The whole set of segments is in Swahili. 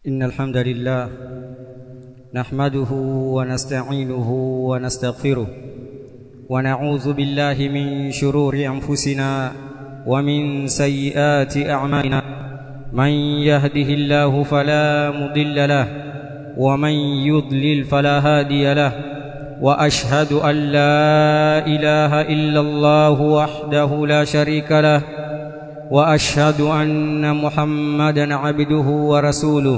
إن الحمد لله نحمده ونستعينه ونستغفره ونعوذ بالله من شرور أنفسنا ومن سيئات أعمالنا من يهده الله فلا مضل له ومن يضلل فلا هادي له وأشهد أن لا إله إلا الله وحده لا شريك له واشهد ان محمدا عبده ورسوله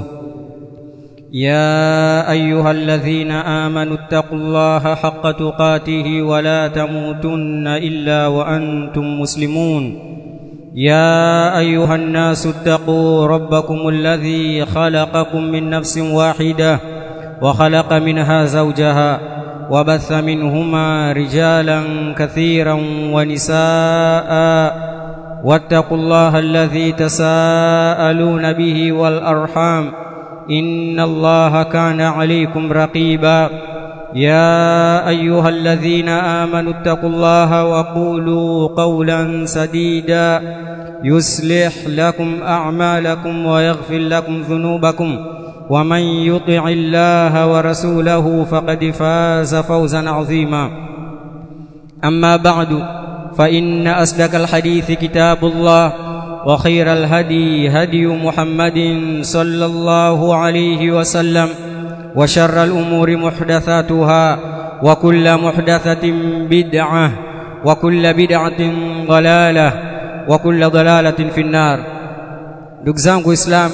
يا ايها الذين امنوا اتقوا الله حق تقاته ولا تموتن الا وانتم مسلمون يا ايها الناس اتقوا ربكم الذي خلقكم من نفس واحده وخلق منها زوجها وبث منهما رجالا كثيرا ونساء واتقوا الله الذي تساءلون به والارحام ان الله كان عليكم رقيبا يا ايها الذين امنوا اتقوا الله وقولوا قولا سديدا يصلح لكم اعمالكم ويغفر لكم ذنوبكم ومن يطع الله ورسوله فقد فاز فوزا عظيما اما بعد فإن أصدق الحديث كتاب الله وخير الهدي هدي محمد صلى الله عليه وسلم وشر الأمور محدثاتها وكل محدثة بدعة وكل بدعة ضلالة وكل ضلالة في النار دقزانك إسلام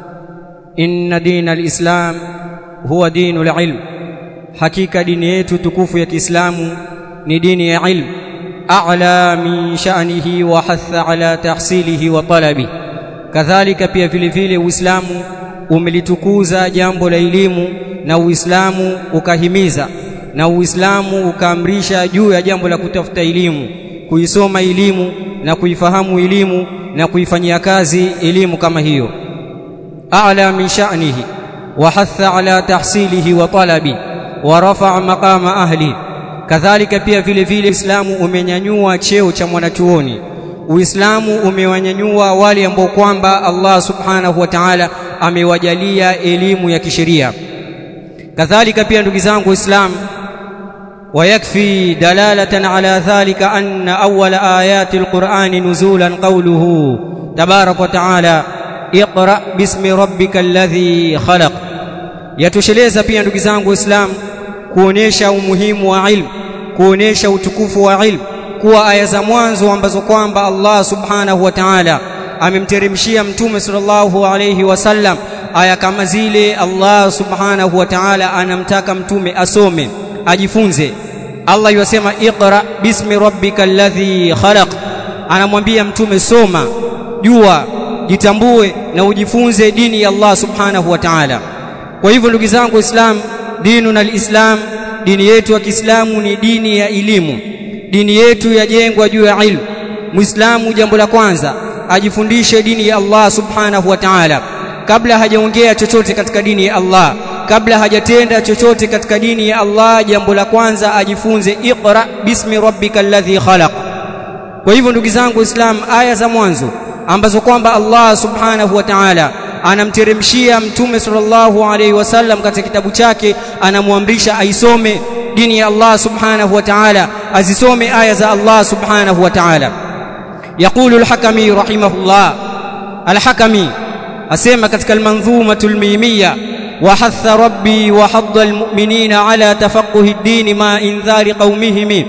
إن دين الإسلام هو دين العلم حقيقة دينيته تكوف يا إسلام ni dini ya ilmu a'la min sha'nihi wa hatha ala tahsilihi wa talabi kadhalika pia vile vile uislamu umelitukuza jambo la elimu na uislamu ukahimiza na uislamu ukaamrisha juu ya jambo la kutafuta elimu kuisoma elimu na kuifahamu elimu na kuifanyia kazi elimu kama hiyo a'la min sha'nihi wa hatha ala tahsilihi wa talabi wa rafa'a maqama ahli kadhalika pia vile vile Uislamu umenyanyua cheo cha mwanachuoni Uislamu umewanyanyua wale ambao kwamba Allah Subhanahu wa Ta'ala amewajalia elimu ya kisheria kadhalika pia ndugu zangu Uislamu ويكفي دلالة على ذلك أن أول آيات القرآن نزولا قوله تبارك وتعالى اقرأ باسم ربك الذي خلق يتشلeza pia ndugu zangu Uislamu kuonesha umuhimu wa ilmu kuonesha utukufu wa ilmu kuwa aya za mwanzo ambazo kwamba Allah subhanahu wa ta'ala amemteremshia mtume sallallahu alayhi wasallam aya kama zile Allah subhanahu wa ta'ala anamtaka mtume asome ajifunze Allah yasema iqra bismi rabbikal ladhi khalaq anamwambia mtume soma jua jitambue na ujifunze dini ya Allah subhanahu wa ta'ala kwa hivyo ndugu zangu waislamu dinuna alislam dini yetu ya Kiislamu ni dini ya elimu dini yetu yajengwa juu ya ilmu muislamu jambo la kwanza ajifundishe dini ya Allah subhanahu wa ta'ala kabla hajaongea chochote katika dini ya Allah kabla hajatenda chochote katika dini ya Allah jambo la kwanza ajifunze iqra bismi rabbikal ladhi khalaq kwa hivyo ndugu zangu waislamu aya za mwanzo ambazo kwamba Allah subhanahu wa ta'ala anamteremshia mtume sallallahu alaihi wasallam katika kitabu chake anamwamrisha aisome dini ya Allah subhanahu wa ta'ala azisome aya za Allah subhanahu wa ta'ala يقول الحكمي رحمه الله الحكمي asema katika almanzumatul mimiyya وحث ربي وحض المؤمنين على تفقه الدين مع انذار قومهم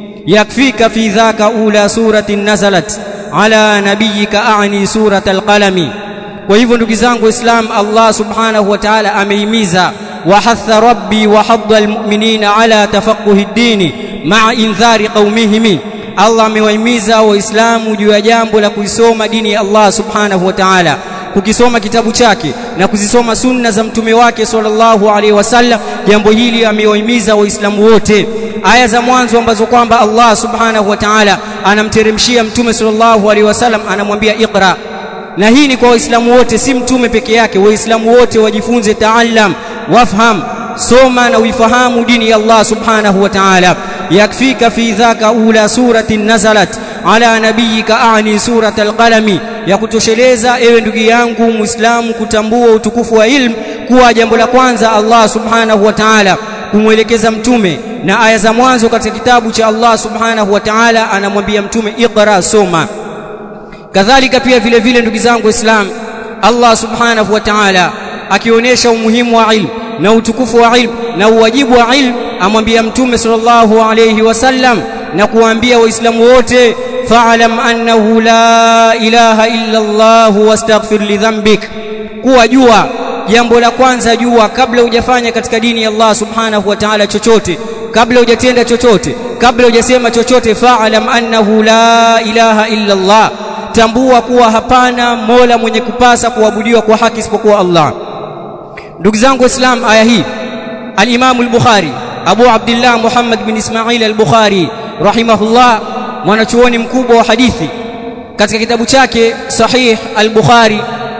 يكفيك في ذاك اولى سوره نزلت على نبيك اعني سوره القلم kwa hivyo ndugu zangu islam Allah subhanahu wa ta'ala ameimiza wahatha rabbi wa hadda almu'minina ala tafaqquhi ad-dini ma'a indhari qaumihim Allah amewahimiza waislamu juu ya jambo la kuisoma dini ya Allah subhanahu wa ta'ala kukisoma kitabu chake na kuzisoma sunna za mtume wake sallallahu alaihi wasallam jambo hili amewahimiza waislamu wote aya za mwanzo ambazo kwamba Allah subhanahu wa ta'ala anamteremshia mtume sallallahu alaihi wasallam anamwambia iqra na hii ni kwa waislamu wote si mtume peke yake waislamu wote wajifunze taallam wafham soma na uifahamu dini ya Allah subhanahu wa ta'ala yakfika fi dhaka ula suratin nazalat ala nabiyika ani surat alqalami ya kutosheleza ewe ndugu yangu muislamu kutambua utukufu wa ilmu kuwa jambo la kwanza Allah subhanahu wa ta'ala kumwelekeza mtume na aya za mwanzo katika kitabu cha Allah subhanahu wa ta'ala anamwambia mtume iqra soma kadhalika pia vile vile ndugu zangu waislamu Allah subhanahu wa ta'ala akionyesha umuhimu wa ilmu na utukufu wa ilmu na uwajibu wa ilmu amwambia mtume sallallahu alayhi wasallam na kuambia waislamu wote fa'lam annahu la ilaha illa Allah wastaghfir li dhanbik kuwa jua jambo la kwanza jua kabla hujafanya katika dini ya Allah subhanahu wa ta'ala chochote kabla hujatenda chochote kabla hujasema chochote fa'lam annahu la ilaha illa Allah tambua kuwa hapana mola mwenye kupasa kuabudiwa kwa haki isipokuwa Allah ndugu zangu waislam aya hii al-Imam al-Bukhari Abu Abdullah Muhammad bin Ismail al-Bukhari rahimahullah mwanachuoni mkubwa wa hadithi katika kitabu chake Sahih al-Bukhari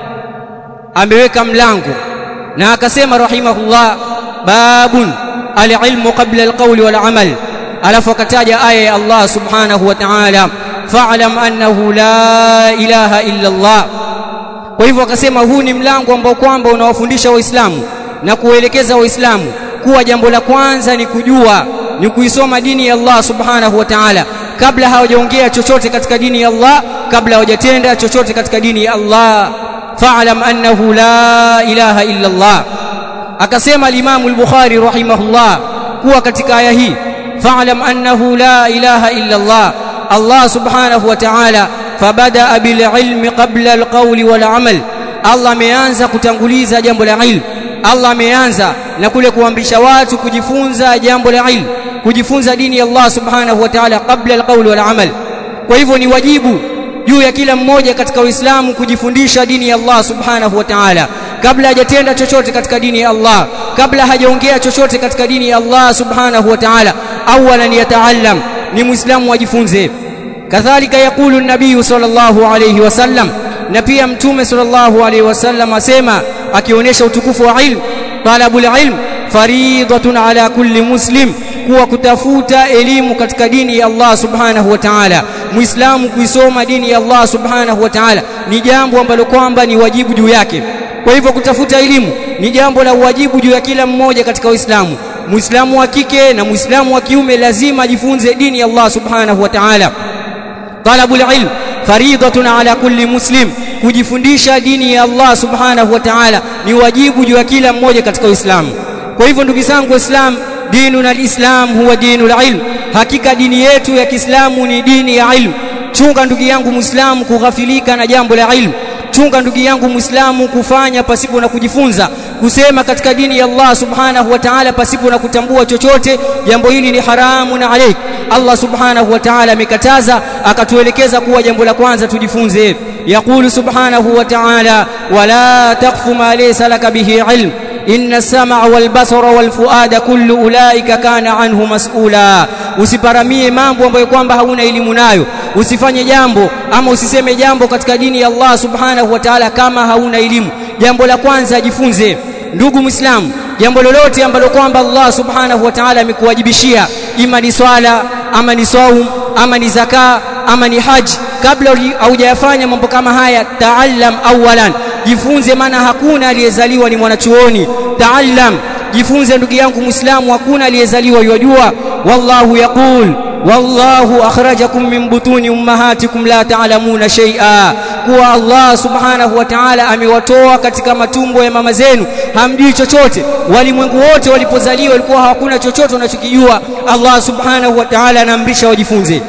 ameweka mlango na akasema rahimahullah babun al-ilmu qabla al-qawli wal-amal alafu akataja aya ya Allah subhanahu wa ta'ala fa'lam annahu la ilaha illa Allah kwa hivyo akasema huu ni mlango ambao kwamba unawafundisha waislamu na kuelekeza waislamu kuwa jambo la kwanza ni kujua ni kuisoma dini ya Allah subhanahu wa ta'ala kabla hawajaongea chochote katika dini ya Allah kabla hawajatenda chochote katika dini ya Allah fa'lam annahu la ilaha illa Allah akasema al-Imam al-Bukhari rahimahullah kuwa katika aya hii fa'lam annahu la ilaha illa Allah Allah subhanahu wa ta'ala fabada bil ilmi qabla al qawli wal amal Allah ameanza kutanguliza jambo la ilmu Allah ameanza na kule kuamrisha watu kujifunza jambo la ilmu kujifunza dini ya Allah subhanahu wa ta'ala kabla al qawli wal amal kwa hivyo ni wajibu juu ya kila mmoja katika Uislamu kujifundisha dini ya Allah subhanahu wa ta'ala kabla hajatenda chochote katika dini ya Allah kabla hajaongea chochote katika dini ya Allah subhanahu wa ta'ala awalan yataallam ni muislamu ajifunze kadhalika yakulu nabii sallallahu alayhi wasallam na pia mtume sallallahu alayhi wasallam asema akionyesha utukufu wa ilmu talabul ilm faridatun ala kulli muslim kuwa kutafuta elimu katika dini ya Allah subhanahu wa ta'ala muislamu kuisoma dini ya Allah subhanahu wa ta'ala ni jambo ambalo kwamba ni wajibu juu yake kwa hivyo kutafuta elimu ni jambo la wajibu juu ya kila mmoja katika Uislamu muislamu wa kike na muislamu wa kiume lazima ajifunze dini ya Allah subhanahu wa ta'ala talabul ilm faridatun ala kulli muslim kujifundisha dini ya Allah subhanahu wa ta'ala ni wajibu juu ya kila mmoja katika Uislamu kwa hivyo ndugu zangu waislamu dinuna alislam huwa dinul ilm hakika dini yetu ya Kiislamu ni dini ya ilmu chunga ndugu yangu muislamu kughafilika na jambo la ilmu chunga ndugu yangu muislamu kufanya pasipo na kujifunza kusema katika dini ya Allah subhanahu wa ta'ala pasipo na kutambua chochote jambo hili ni haramu na alaik Allah subhanahu wa ta'ala amekataza akatuelekeza kuwa jambo la kwanza tujifunze yaqulu subhanahu wa ta'ala wala taqfu ma laysa laka bihi ilm inna as-sam'a wal basara wal fuada kullu ulaika kana anhu mas'ula usiparamie mambo ambayo kwamba hauna elimu nayo usifanye jambo ama usiseme jambo katika dini ya Allah subhanahu wa ta'ala kama hauna elimu jambo la kwanza jifunze ndugu muislamu jambo lolote ambalo kwamba Allah subhanahu wa ta'ala amekuwajibishia ima ni swala ama ni saum ama ni zaka ama ni haji kabla haujayafanya mambo kama haya taallam awalan jifunze maana hakuna aliyezaliwa ni mwanachuoni taallam jifunze ndugu yangu muislamu hakuna aliyezaliwa yajua wallahu yaqul wallahu akhrajakum min butuni ummahatikum la ta'lamuna shay'a kuwa Allah subhanahu wa ta'ala amewatoa katika matumbo ya mama zenu hamjui chochote walimwengu wote walipozaliwa walikuwa hawakuna chochote wanachokijua Allah subhanahu wa ta'ala anaamrisha wajifunze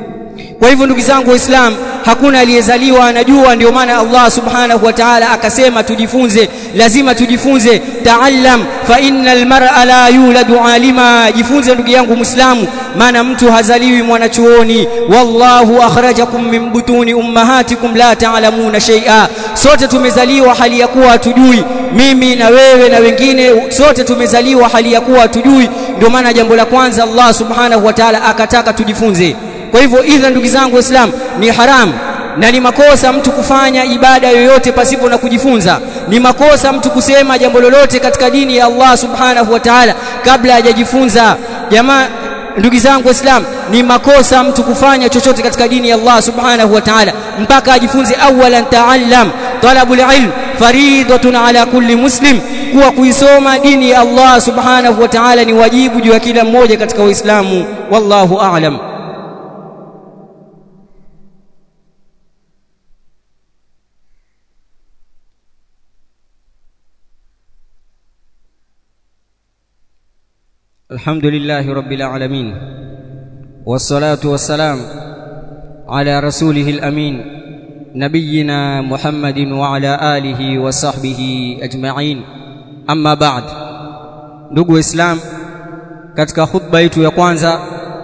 kwa hivyo ndugu zangu waislamu hakuna aliyezaliwa anajua ndio maana Allah subhanahu wa ta'ala akasema tujifunze lazima tujifunze taallam fa innal mar'a la yuladu alima jifunze ndugu yangu muislamu maana mtu hazaliwi mwanachuoni wallahu akhrajakum min butuni ummahatikum la ta'lamuna shay'a sote tumezaliwa hali ya kuwa hatujui mimi na wewe na wengine sote tumezaliwa hali ya kuwa hatujui ndio maana jambo la kwanza Allah subhanahu wa ta'ala akataka tujifunze kwa hivyo idha ndugu zangu waislamu ni haramu na ni makosa mtu kufanya ibada yoyote pasipo na kujifunza ni makosa mtu kusema jambo lolote katika dini ya Allah subhanahu wa ta'ala kabla hajajifunza jamaa ndugu zangu waislam ni makosa mtu kufanya chochote katika dini ya Allah subhanahu wa ta'ala mpaka ajifunze awalan ta'allam talabul ilm faridatun ala kulli muslim kuwa kuisoma dini ya Allah subhanahu wa ta'ala ni wajibu juu ya kila mmoja katika waislamu wallahu a'lam الحمد لله رب العالمين والصلاة والسلام على رسوله الأمين نبينا محمد وعلى آله وصحبه أجمعين أما بعد ndugu waislamu katika khutba yetu ya kwanza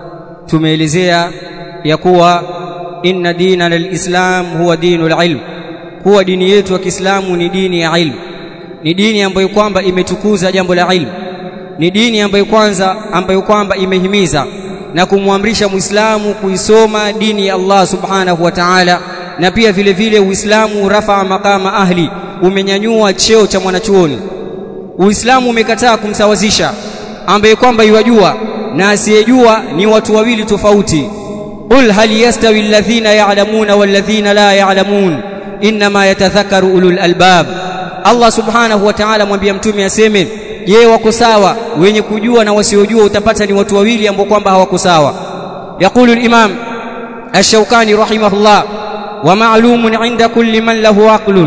tumeelezea ya kuwa inna dina lilislam huwa dinul ilm kuwa dini yetu ya Kiislamu ni dini ya ilmu ni dini ambayo kwamba imetukuza jambo la ilmu ni dini ambayo kwanza ambayo kwamba imehimiza na kumwamrisha Muislamu kuisoma dini ya Allah Subhanahu wa Ta'ala na pia vile vile Uislamu rafa makama ahli umenyanyua cheo cha mwanachuoni Uislamu umekataa kumsawazisha ambaye kwamba yajua na asiyejua ni watu wawili tofauti qul hal yastawi alladhina ya'lamuna walladhina la ya'lamun inma yatadhakkaru ulul albab Allah Subhanahu wa Ta'ala mwambia mtume aseme je wako sawa wenye kujua na wasiojua utapata ni watu wawili ambao kwamba hawako sawa yaqulu al-imam ash-shawkani rahimahullah wa ma'lumun 'inda kulli man lahu aqlun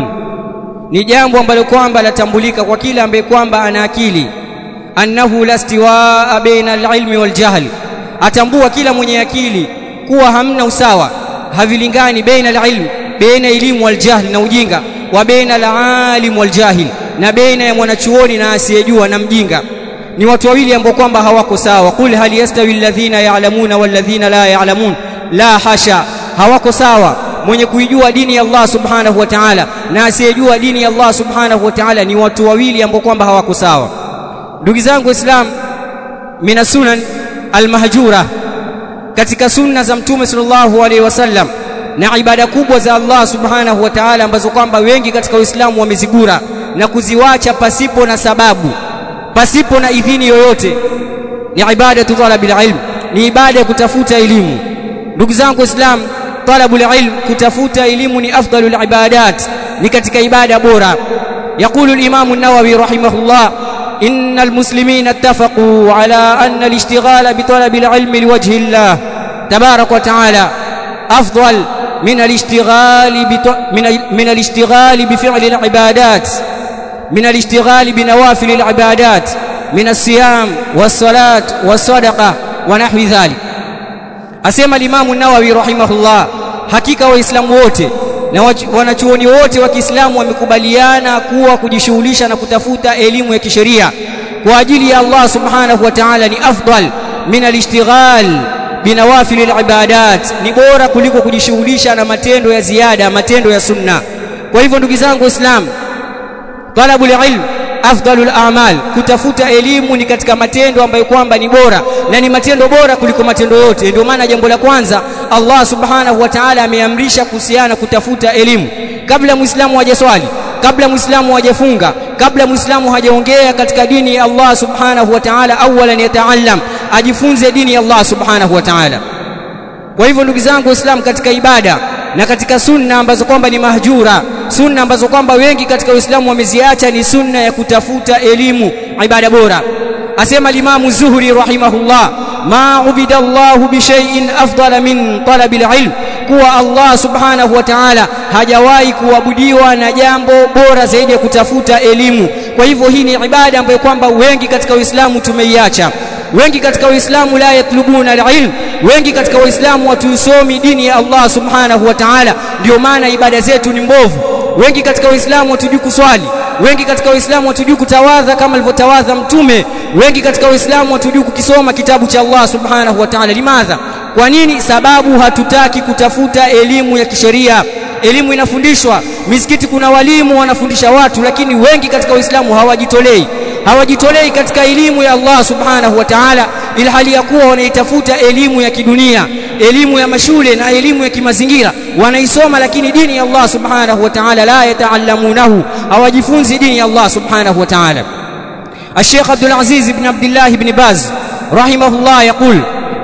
ni jambo ambalo kwamba latambulika kwa kila ambaye kwamba ana akili annahu lastiwaa baina al-ilmi wal jahl atambua kila mwenye akili kuwa hamna usawa havilingani baina al-ilm baina elimu wal jahl na ujinga wa baina al-alim wal jahil na baina ya mwanachuoni na asiyejua na mjinga ni watu wawili ambao kwamba hawako sawa qul hal yastawi alladhina ya'lamuna walladhina la ya'lamun la hasha hawako sawa mwenye kuijua dini ya Allah subhanahu wa ta'ala na asiyejua dini ya Allah subhanahu wa ta'ala ni watu wawili ambao kwamba hawako sawa ndugu zangu islam mina sunan almahjura katika sunna za mtume sallallahu alaihi wasallam na ibada kubwa za Allah subhanahu wa ta'ala ambazo kwamba wengi katika Uislamu wamezigura na kuziwacha pasipo na sababu pasipo na idhini yoyote ni ibada talabil ilm ni ibada ya kutafuta elimu ndugu zangu islam talabul ilm kutafuta elimu ni afdalul ibadat ni katika ibada bora يقول الإمام النووي رحمه الله إن المسلمين اتفقوا على أن الاشتغال بطلب العلم لوجه الله تبارك وتعالى أفضل من الاشتغال من من الاشتغال بفعل العبادات من الاشتغال بنوافل العبادات من الصيام والصلاة والصدقة ونحو ذلك asema limamu nawawi rahimahullah hakika waislamu wote na wanachuoni wote wa Kiislamu wamekubaliana kuwa kujishughulisha na kutafuta elimu ya kisheria kwa ajili ya Allah subhanahu wa ta'ala ni afdal min alishtighal binawafil alibadat ni bora kuliko kujishughulisha na matendo ya ziada matendo ya sunna kwa hivyo ndugu zangu waislamu talabul ilm afdalul a'mal kutafuta elimu ni katika matendo ambayo kwamba ni bora na ni matendo bora kuliko matendo yote ndio maana jambo la kwanza Allah subhanahu wa ta'ala ameamrisha kuhusiana kutafuta elimu kabla muislamu hajaswali kabla muislamu hajafunga kabla muislamu hajaongea katika dini ya Allah subhanahu wa ta'ala awalan yataallam ajifunze dini ya Allah subhanahu wa ta'ala kwa hivyo ndugu zangu waislamu katika ibada na katika sunna ambazo kwamba ni mahjura sunna ambazo kwamba wengi katika Uislamu wameziacha ni sunna ya kutafuta elimu ibada bora asema limamu Zuhri rahimahullah ma ubida Allah bi shay'in afdala min talabil ilm kuwa Allah subhanahu wa ta'ala hajawahi kuabudiwa na jambo bora zaidi ya kutafuta elimu kwa hivyo hii ni ibada ambayo kwamba wengi katika Uislamu tumeiacha wengi katika Uislamu la yatlubuna alilm wengi katika Uislamu watusomi dini ya Allah subhanahu wa ta'ala ndio maana ibada zetu ni mbovu wengi katika Uislamu watujui kuswali wengi katika Uislamu watujui kutawadha kama alivyotawadha mtume wengi katika Uislamu watujui kukisoma kitabu cha Allah subhanahu wa ta'ala limadha kwa nini sababu hatutaki kutafuta elimu ya kisheria elimu inafundishwa misikiti kuna walimu wanafundisha watu lakini wengi katika Uislamu hawajitolei hawajitolei katika elimu ya Allah subhanahu wa ta'ala ili hali ya kuwa wanaitafuta elimu ya kidunia elimu ya mashule na elimu ya kimazingira wanaisoma lakini dini ya Allah subhanahu wa ta'ala la yataallamunahu hawajifunzi dini ya Allah subhanahu wa ta'ala الشيخ عبد العزيز بن عبد الله بن باز رحمه الله يقول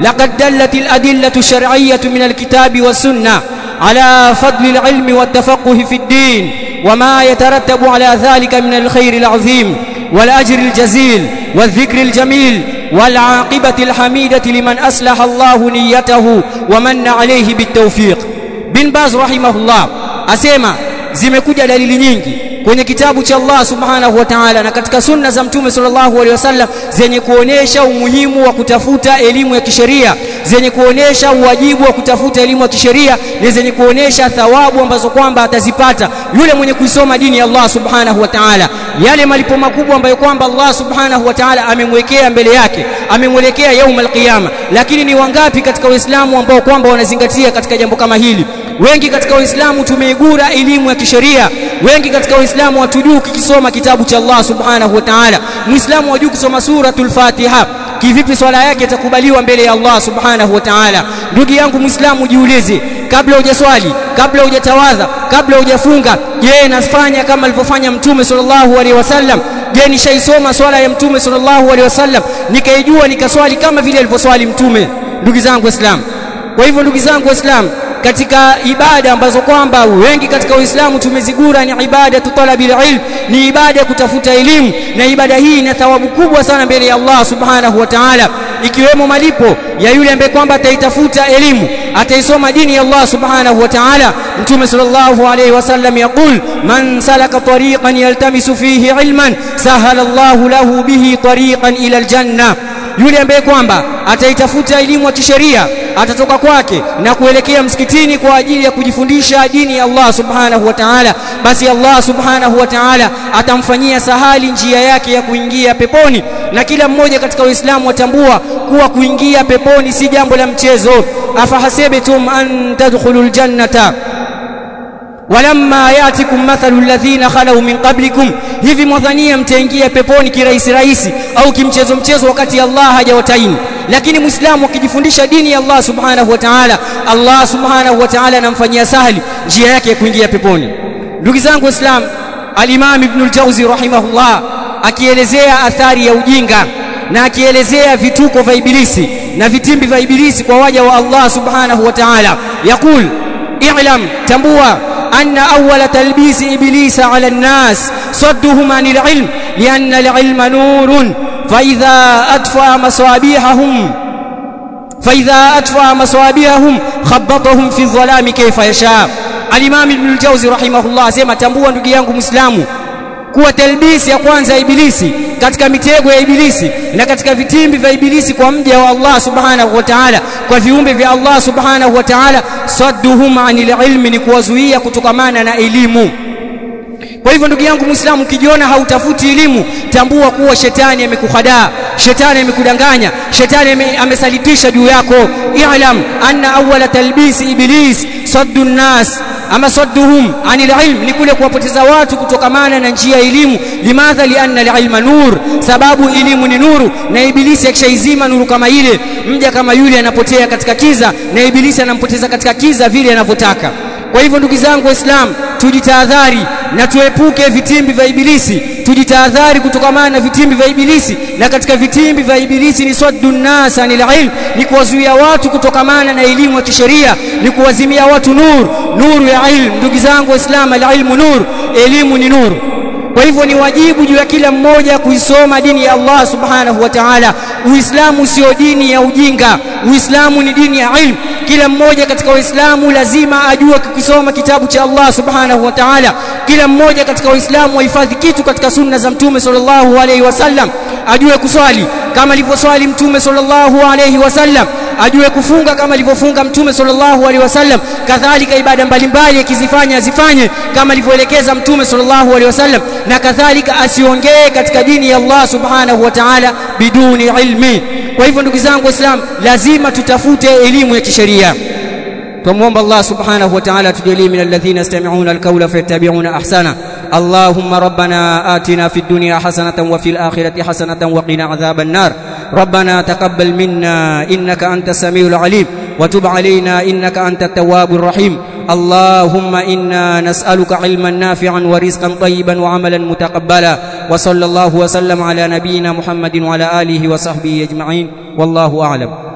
لقد دلت الأدلة الشرعية من الكتاب والسنة على فضل العلم والتفقه في الدين وما يترتب على ذلك من الخير العظيم والأجر الجزيل والذكر الجميل والعاقبة الحميدة لمن أصلح الله نيته ومن عليه بالتوفيق بن باز رحمه الله أسيما zimekuja dalili nyingi kwenye kitabu cha Allah subhanahu wa ta'ala na katika sunna za mtume sallallahu alaihi wasallam zenye kuonesha umuhimu wa kutafuta elimu ya kisheria zenye kuonesha uwajibu wa kutafuta elimu ya kisheria na zenye kuonesha thawabu ambazo kwamba atazipata yule mwenye kuisoma dini ya Allah subhanahu wa ta'ala yale malipo makubwa ambayo kwamba Allah subhanahu wa ta'ala amemwekea mbele yake amemwelekea yaumul qiyama lakini ni wangapi katika waislamu ambao kwamba wanazingatia katika jambo kama hili wengi katika waislamu tumeigura elimu ya kisheria wengi katika waislamu hatujui kukisoma kitabu cha Allah subhanahu wa ta'ala muislamu hajui kusoma suratul fatiha kivipi swala yake itakubaliwa mbele ya Allah subhanahu wa ta'ala ndugu yangu muislamu jiulize kabla hujaswali kabla hujatawadha kabla hujafunga je nafanya kama alivyofanya mtume sallallahu alaihi wasallam je nishaisoma swala ya mtume sallallahu alaihi wasallam nikaijua nikaswali kama vile alivyoswali mtume ndugu zangu waislamu kwa hivyo ndugu zangu waislamu katika ibada ambazo kwamba wengi katika Uislamu tumezigura ni ibada tutalabil ilm ni ibada ya kutafuta elimu na ibada hii ina thawabu kubwa sana mbele ya Allah subhanahu wa ta'ala ikiwemo malipo ya yule ambaye kwamba ataitafuta elimu ataisoma dini ya Allah subhanahu wa ta'ala mtume sallallahu alayhi wasallam yaqul man salaka tariqan yaltamisu fihi ilman sahala Allah lahu bihi tariqan ila aljanna yule ambaye kwamba ataitafuta elimu ya kisheria atatoka kwake na kuelekea msikitini kwa ajili ya kujifundisha dini ya Allah subhanahu wa ta'ala basi Allah subhanahu wa ta'ala atamfanyia sahali njia yake ya kuingia peponi na kila mmoja katika Uislamu watambua kuwa kuingia peponi si jambo la mchezo afahasibitum an tadkhulul jannata walamma yatikum mathalu alladhina khalu min qablikum hivi mwadhania mtaingia peponi kirahisi rahisi au kimchezo mchezo wakati Allah hajawataini lakini muislamu akijifundisha dini ya Allah subhanahu wa ta'ala Allah subhanahu wa ta'ala anamfanyia sahali njia yake ya kuingia peponi ndugu zangu waislamu al-Imam Ibn al-Jawzi rahimahullah akielezea athari ya ujinga na akielezea vituko vya ibilisi na vitimbi vya ibilisi kwa waja wa Allah subhanahu wa ta'ala yakul i'lam tambua أن أول تلبيس إبليس على الناس صدهم عن العلم لأن العلم نور فإذا أطفأ مصابيحهم فإذا أطفأ مصابيحهم خبطهم في الظلام كيف يشاء الإمام ابن الجوزي رحمه الله سيما تنبوا ndugu yangu Muislamu kuwa talbisi ya kwanza ya ibilisi katika mitego ya ibilisi na katika vitimbi vya ibilisi kwa mja wa Allah subhanahu wa ta'ala kwa viumbe vya Allah subhanahu wa ta'ala sadduhum anil ilmi ni kuwazuia kutokamana na elimu kwa hivyo ndugu yangu Muislamu ukijiona hautafuti elimu tambua kuwa shetani amekuhadaa shetani amekudanganya shetani amesalitisha juu yako i'lam anna awwala talbisi iblis saddu nas ama sadduhum anil ilm ni kule kuwapoteza watu kutokamana na njia ya elimu limadha lianna alilma nur sababu elimu ni nuru na ibilisi akishaizima nuru kama ile mja kama yule anapotea katika kiza na ibilisi anampoteza katika kiza vile anavyotaka kwa hivyo ndugu zangu waislamu tujitahadhari na tuepuke vitimbi vya ibilisi tujitahadhari kutokamana na vitimbi vya ibilisi na katika vitimbi vya ibilisi ni saddu nas anil ilm ni kuwazuia watu kutokamana na elimu ya kisheria ni kuwazimia watu nur nuru ya ilmu ndugu zangu waislamu alilmu nur elimu ni nuru kwa hivyo ni wajibu juu ya kila mmoja kuisoma dini ya Allah subhanahu wa ta'ala uislamu sio dini ya ujinga uislamu ni dini ya ilmu kila mmoja katika waislamu lazima ajue kukisoma kitabu cha Allah subhanahu wa ta'ala kila mmoja katika waislamu wahifadhi kitu katika sunna za mtume sallallahu alaihi wasallam ajue kuswali kama alivyoswali mtume sallallahu alaihi wasallam ajue kufunga kama alivyofunga mtume sallallahu alaihi wasallam kadhalika ibada mbalimbali akizifanya azifanye kama alivyoelekeza mtume sallallahu alaihi wasallam na kadhalika asiongee katika dini ya Allah subhanahu wa ta'ala biduni ilmi kwa hivyo ndugu zangu waislamu lazima tutafute elimu ya kisheria تموم الله سبحانه وتعالى تجلي من الذين يستمعون القول فيتبعون احسنه اللهم ربنا آتنا في الدنيا حسنة وفي الآخرة حسنة وقنا عذاب النار ربنا تقبل منا إنك أنت السميع العليم وتب علينا إنك أنت التواب الرحيم اللهم إنا نسألك علما نافعا ورزقا طيبا وعملا متقبلا وصلى الله وسلم على نبينا محمد وعلى آله وصحبه أجمعين والله أعلم